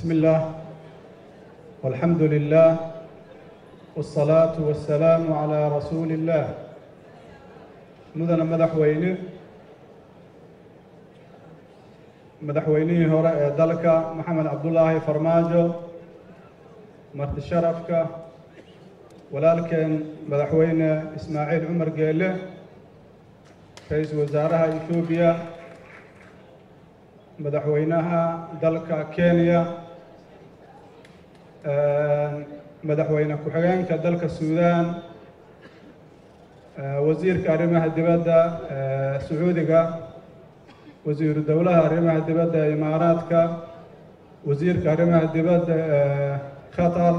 بسم الله والحمد لله والصلاة والسلام على رسول الله مدن مدحوينه madaxweynihii hore ee dalka maxamed cabdulaahi farmaajo marti sharafka walaalkeen madaxweyne ismaaciil cumar geele ra-iisul wasaaraha etoobiya madaxweynaha dalka kenya madaxweyne ku-xigeenka dalka suudaan wasiirka arrimaha dibadda sacuudiga wasiiru dowlaha arrimaha dibadda ee imaaraadka wasiirka arrimaha dibadda ee qatar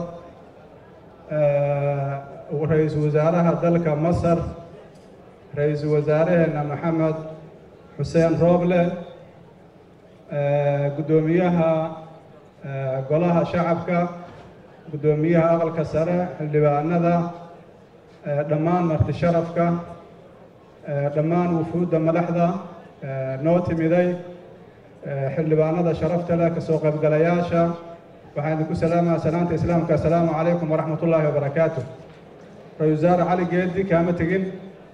ra-iisul wasaaraha dalka masar ra-iisul wasaaraheena maxamed xuseen rooble guddoomiyaha golaha shacabka guddoomiyaha aqalka sare xildhibaanada dhammaan marti sharafka dhammaan wufuudda madaxda noo timiday xildhibaanada sharafta leh kasoo qaybgalayaasha waxaan idinku salaamaya salaanta islaamka assalaamu calaykum waraxmat ullaahi wabarakaatu ra-isul wasaare cali geedi kaama tegin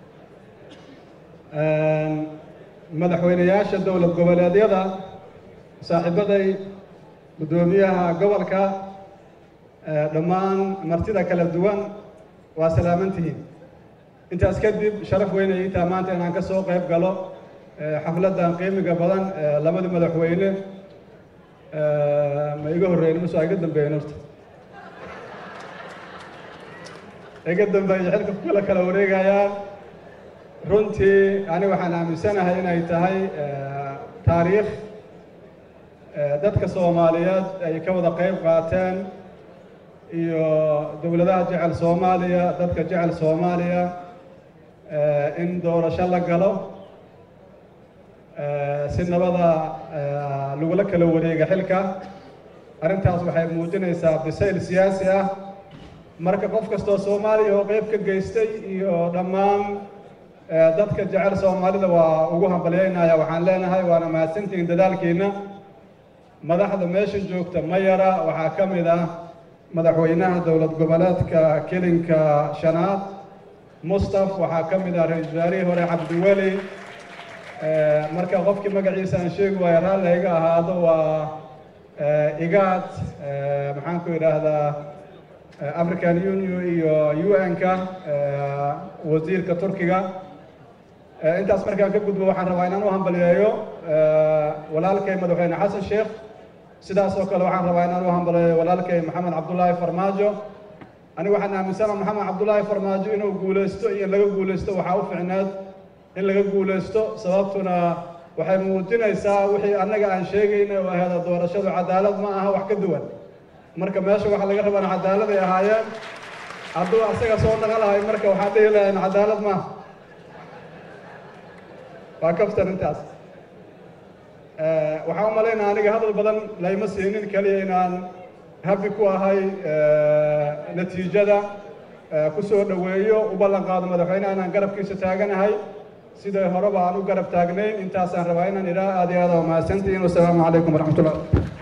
madaxweyneyaasha dowlad goboleedyada saaxiibaday guddoomiyaha gobolka dhammaan martida kala duwan waa salaamantihiin intaas kadib sharaf weyn ay itaa maanta inaan ka soo qayb galo xafladdan qiimiga badan labadii madaxweyne ma iga horreyn mase waa iga dambeeyen horta iga dambeeya xilka kula kala wareegayaan runtii ani waxaan aaminsanahay inay tahay taariikh dadka soomaaliyeed ay ka wada qayb qaateen iyo dowladaha jecel soomaaliya dadka jecel soomaaliya in doorasho la galo si nabada lagula kala wareega xilka arrintaas waxay muujinaysaa bisayl siyaasi ah marka qof kastoo soomaaliya oo qayb ka geystay iyo dhammaan dadka jecel soomaalida waa ugu hambalyaynaya waxaan leenahay waana mahadsantihiin dadaalkiina madaxda meesha joogta ma yara waxaa ka mid ah madaxweynaha dowlad goboleedka kelinka shanaad mustaf waxaa ka mid ah ra-iisul wasaarihii hore cabdiweli marka qofkii magaciisa aan sheegi waayo raalli iga ahaado waa igaad maxaan ku idhaahdaa african union iyo u n-ka wasiirka turkiga intaas markaan ka gudbo waxaan rabaa inaan u hambaliyeeyo walaalkay madaxweyne xasan sheekh sidaas oo kale waxaan rabaa inaan u hambaliyeeyo walaalkay maxamed cabdullaahi farmaajo anigu waxaan aaminsana maxamed cabdullaahi farmaajo inuu guulaysto iyo in laga guulaysto waxaa u ficneed in laga guulaysto sababtuna waxay muujinaysaa wixii annaga aan sheegayna oo aheeda doorashadu cadaalad ma aha wax ka duwan marka meesha waxaa laga rabaan cadaalad ay ahaayeen hadduu asaga soo naqalahay marka waxaan dhihi lahayn cadaalad maaha waa kaftan intaas waxaan u malaynaa aniga hadal badan layma siinin keliya inaan habi ku ahay natiijada ku soo dhoweeyo u ballan qaado madaxweynaha inaan garabkiisa taaganahay siday horeba aan u garab taagnayn intaasaan rabaa inaan idhaa aad iyo aad waa mahadsantihiin wasalaamu calaykum waraxmatullah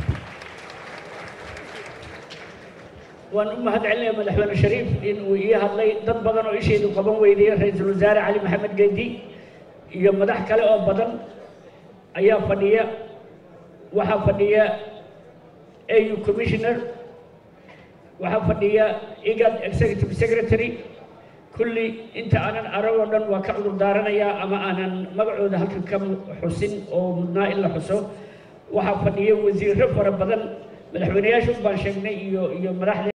waan u mahad celinaya madaxweyne shariif in uu ii hadlay dad badan oo ishaydu qaban weydiiyey ra-iisul wasaare cali maxamed geedi iyo madax kale oo badan ayaa fadhiya waxaa fadhiya au commissioner waxaa fadhiya igad executive secretary kulli inta aanan arag oo dhan waa ka cudur daaranayaa ama aanan magacooda halkan ka xusin oo mudnaa in la xuso waxaa fadhiya wasiirro fara badan madaxweyneyaashu baan sheegnay iyo iyo madaxda